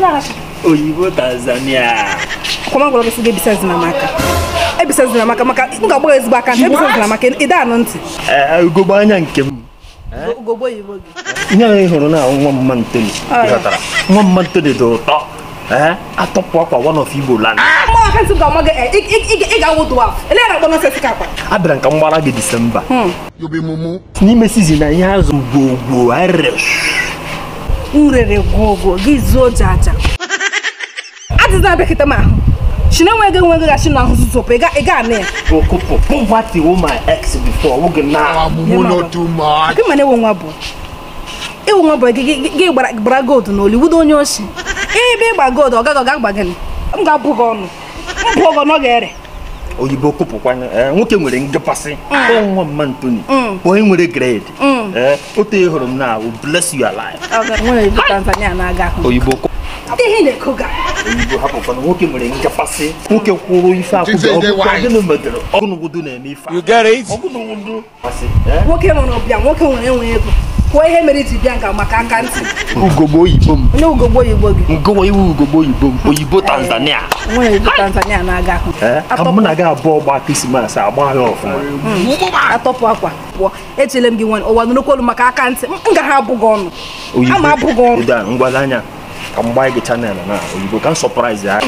na-aracha oyibo tanzania kwama gwara gị sị gị ebisazina m aka ebisazina m aka maka m ga-agba gị ezigbo aka ntị ebisazina m aka ị anụ ntị Ee, ugogbe anya nke m ugogbo oyibo gị ihe anyị hụrụ na nwa mma ntoni Ah, ya. ịghọtara nwa mma ntoni dị ụtọ ee atọpụ akwa one of igbo land mma aka ntị m ga-ama gị eh, ị- ị- ị- ị ga-awụ dwaf ele ya na-akpọ nọsesi ka akpa abịara nka mgbara gị disemba You be mumu. n'ime sizin na ihe azụ gbogbo arịrị m rere gwogwo gị zuo jaja adịzina bekịta m ahụ shi na enweghị enweghị gachi na ahụ zụzụpụ ị ga anụ ya okụpụ poverty wo my ex before oge na Ah, mumu not too much. gị mana ewe nwa bụ ewe nwa bụ gị gị- gị gbara gbara gold na oliwudo onye oshi ebe ịgba gold ọ gaghị ọ ga-agba gịnị m ga-abụ gị ọnụ m bụ ọgọ na ọ ga-ere oyibo kụpụkwanya ee nwoke nwere ngapasị nwa mma ntoni Mm. onye nwere grade Mm. ee otu ị hụrụ m na will bless you alive nwere ibu tanzania na-aga ahụ oyibo kụ- ihe na-ekoga oyibo hapụkwana nwoke nwere ngapasị nwoke kwụrụ ife akwụkwọ Say they ọgụgụ wise. gịnị medere ọgụnụgụdụ na-eme ife a. You get it? ọgụnụgụdụ masị ee nwoke nwere ọbịa nwoke nwere enwe ego kwuo ihe mere iji bịa nga maka aka ntị ugogbe oyibo m onye ugogbo oyibo gị ngụwa iwu ugogbe oyibo m oyibo tanzania nwere ibu tanzania na-aga ahụ ee ka mụ na gị abụọ gba krismas agba ya ọfụma atọpụ akwa pụọ echele m gị nwere ụwa nụrụkwa olu maka aka ntị m ga ha abụ gị ọnụ ama abụ gị ọnụ Ụda, ngwazi anya ka m gbaa gị chanel na oyibo ka m sọpraịz ya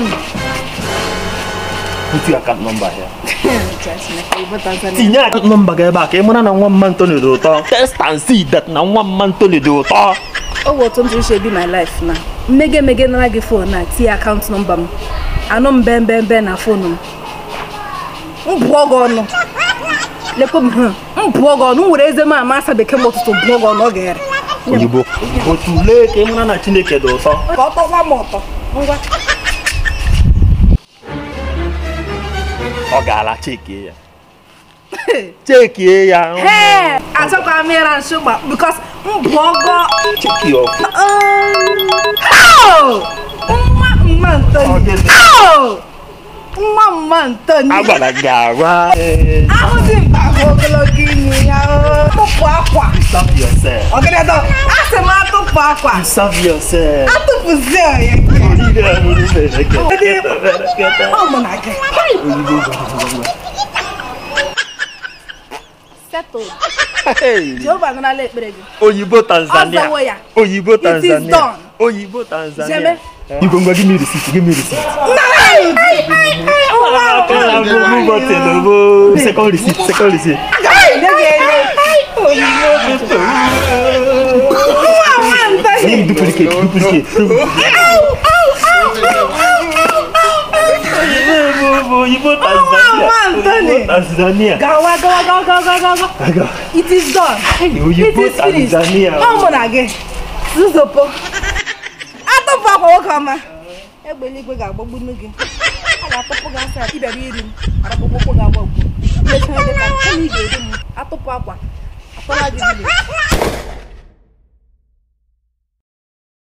ntu akant nọmba ya Ibu Tanzania. tinye akant nọmba gị ebe a ka ị mara na nwa mma ntoni dị ụtọ test and see that na nwa mma ntoni dị ụtọ ọ bụ otu m si uche bi my life na mmege emege nara gị fon na tinye akaụntụ nọmba m anụ m mbe mbe mbe na fonu m m bụọ gị ọnụ lekwe m hụ m bụọ gị ọnụ m were eze m ama asa bekee m ụtụtụ bụọ gị ọnụ ọ ga-ere oyibo oyibo tulee ka ị mara na chineke dị ụtọ ka ọ tọkwa m ụtọ ngwa ọ gaala chekie ya chekie ya ee achọkwa m ịra nshụgba bikos m bụọ gị cheki ọkụ Au! nwa mma Ọ ntoni gịnị? Au! nwa mma ntoni agwara gị agwa ee, ahụ dị mkpa bụ ogologo imi ya o. tụpụ akwa serve yourself ọgịnịdọ asị m atụpụ akwa serve yourself atụpụzie ya Orire amụrụ berekete, berekete. ọ mụ na gị oyibo settle Hey. jehova nụrụla ekpere gị oyibo tanzania Ọzawo ya. oyibo It is tanzania done. oyibo tanzania Jeme. igwe ngwa give me receipt give me receipt second receipt second receipt onye m duplicate duplicate oyibo tanzania Anthony. oyibo tanzania gawa gawa gawa gawa gawa gawa Aga. it is done it oyibo is finished tanzania ọ mụ na gị zuzopo atụpụ akwa nwoke ọma egbe eluigwe ga-agbagbunu gị a ga-atụpụ gị asa ịbịara iri m arapụkpụkpụ ga-agbagbu mechara dị ka kama ị ga-eri m atụpụ akwa atọla gị village